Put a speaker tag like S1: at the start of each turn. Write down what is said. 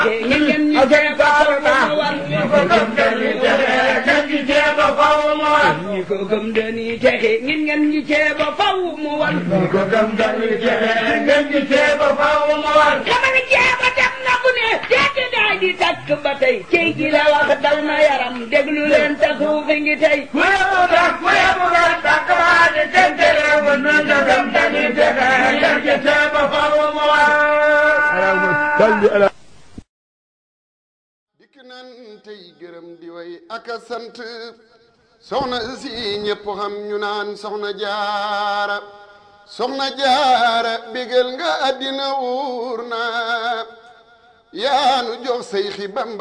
S1: ngeen ngeen ñi ceeba faw mu war ñi ko gëm dañuy texe ngeen ngeen ñi ceeba faw mu war dama ni ceeba dem na bu ne seeti daay di takk ba tey cey gi la wax daw na yaram déglu leen te suufi ngi tey
S2: dikk nan tey gërëm di way ak a sant soxna si ñépp xam ñu naan soxna jaara soxna jaara bégal nga àddina wuur na yaanu jox say xi bamba